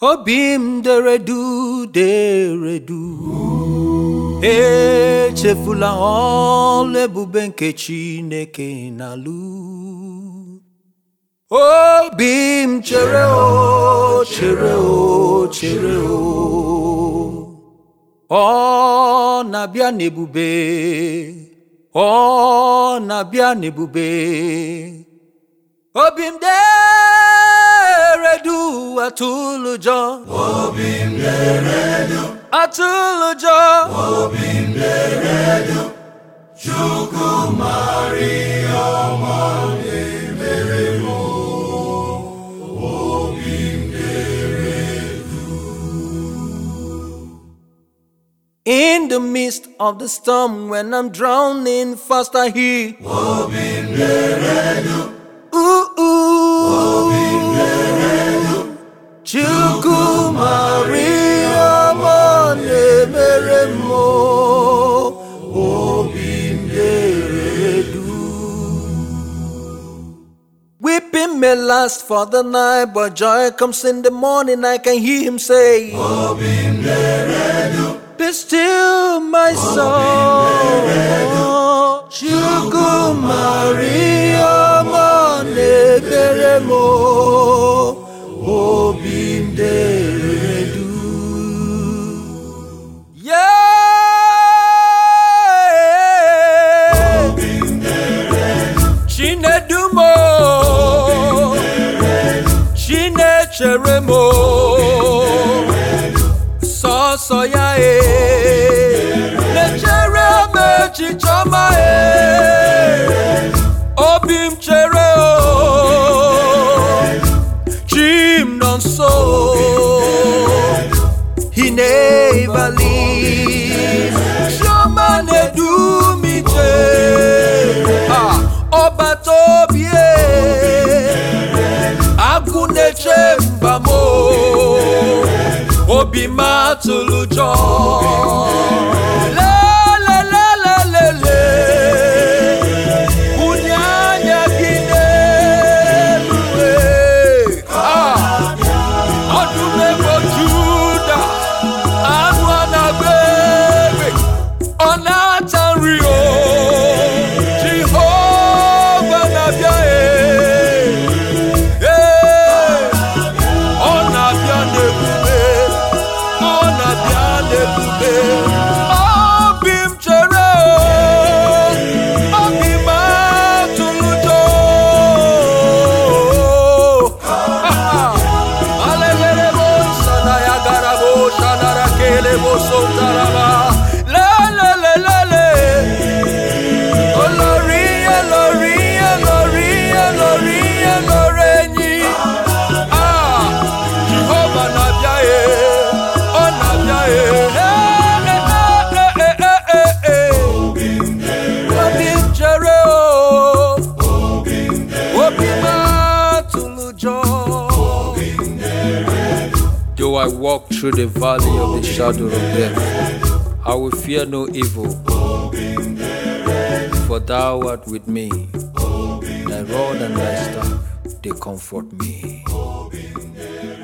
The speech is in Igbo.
obi m deredu deredu echefula ọlụ ebube nke chineke na-alụ obi m chere o chere o chere o ọ na-abịa n'ebube ọ na-abịa n'ebube obi m deredu atụlụjọ obi m deredu atụlụjọ obi m deredu chukwu maria ọma na-emere m obi m In the midst of the storm, when I'm drowning, fast I hear. obi m deredu Ooh, ooh. obi m deredu Chukwu Maria na-emere m o. obi m deredu Weeping may last for the night, but joy comes in the morning. I can hear him say, obi m deredu Be still, my soul. Chukwu Maria na-emere m o. obi m deredu Yeah. obi m deredu Chinedumo Chinechere m sọsọ ya e na-echere m echiche ọma e obi m chere o chi m nọ nso He never leaves. Chioma na-edu m ije. Ah, ọbata obi e. Agụ na-eche mba m o. Obi m atụrụ ụjọ. Lelelelelele. Bunye anya gị n'elu e. Ah, ọdụm ebo Juda anụ a na-agba egbe ọ na-ata nri o Jehova na-abịa e Ee, ọ na-abịa n'ebube ọ na-abịa n'ebube obi m chere o obi m atụrụ ụjọ Alelele bo sana ya gara bo shanara kele bo sotaraba. Le le le le le. Olori olori olori olori olori enyi. Ah, Jehovah na bia e, ọ na bia e. Eh, eh, eh, eh, eh, eh. obi m deredu Obi m chere o, obi m deredu obi m atụrụ ụjọ. Though I walk through the valley of the shadow of death, I will fear no evil, for thou art with me. Thy rod and thy staff, they comfort me.